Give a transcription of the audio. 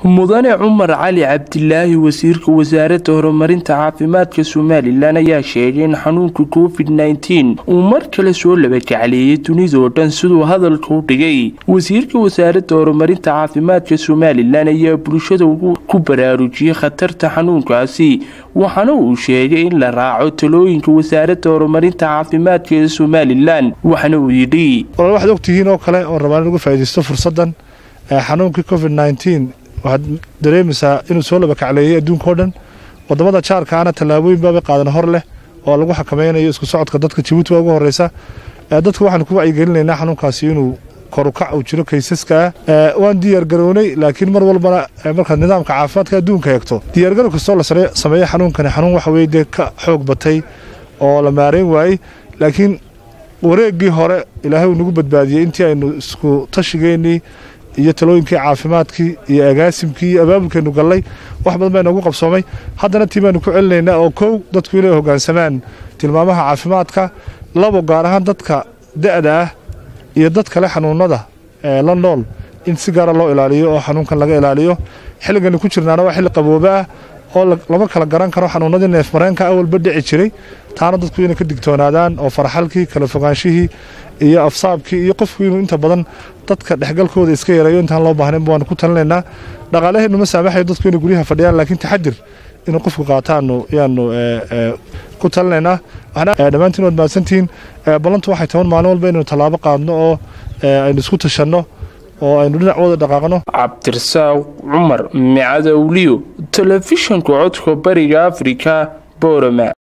mudane cumar cali cabdilaahi wasiirka wasaaradda horumarinta caafimaadka somalilan ayaa sheegay in xanuunka covid nteen uu mar kale soo labakacleeyay dunidao dhan siduu hadalka u dhigay wasiirka wasaaradda horumarinta caafimaadka somalilan ayaa bulshada ku baraarujiyey khatarta xanuunkaasi waxaana uu sheegay in la raaco talooyinka wasaaradda horumarinta caafimaadka ee somalilan waxaana uu yidhi waxaad ogtihiin oo kale oon rabaan in uga faaidaysto fursadan xanuunkii covid nteen waxaad dareemaysaa inuu soo labakacleeyay adduunka o dhan wadamada jaarka ana tallaabooyin baabay qaadan hor leh oo lagu xakameynayo isku socodka dadka jabuuti baa ugu horeysa dadka waxaanu ku wacyigelinaynaa xanuunkaasi inuu korukac uu jiro kaysaska waan diyaar garownay laakiin mar walbana markaad nidaamka caafimaadka adduunka eegto diyaargarow kastoo la sameeya xanuunkani xanuun waxa weye dee ka xoog batay oo la maareyn waayey laakiin wareeggii hore ilaahay uu nagu badbaadiyey intii aynu isku tashigeennii iyo talooyinkii caafimaadkii iyo agaasimkii iyo abaabulkeenu gallay wax badan baa inoogu qabsoomay haddana tii baanu ku celinaynaa oo kow dadku inay hoggaansamaan tilmaamaha caafimaadka labo gaar ahaan dadka da'da ah iyo dad kale xanuunada la nool in si gaara loo ilaaliyo oo xanuunkan laga ilaaliyo xilligani ku jirnaana waa xilli qabooba ah oo lama kala garan karo xanuunadii neefmareenka awalba dhici jiray taana dadku inay ka digtoonaadaan oo farxalkii kala fogaanshihii iyo afsaabkii iyo qofku inuu inta badan dadka dhexgalkooda iska yareeyo intaan loo baahnayn waanu ku talinaynaa dhaqaalaheennu ma saamaxayo dadku inay guryaha fadhiyaan laakiin taxadir inuu qofku qaataanu yaanu ku talinaynaa dhammaantiin waad mahadsantihiin ballantu waxay taban maalin walba inaynu tallaabo qaadno oo aynu isku tashanno oo aynu dhinac wada dhaqaaqno cabdirasaaq cumar micadowliyo telefishanka codka bariga afrika boorama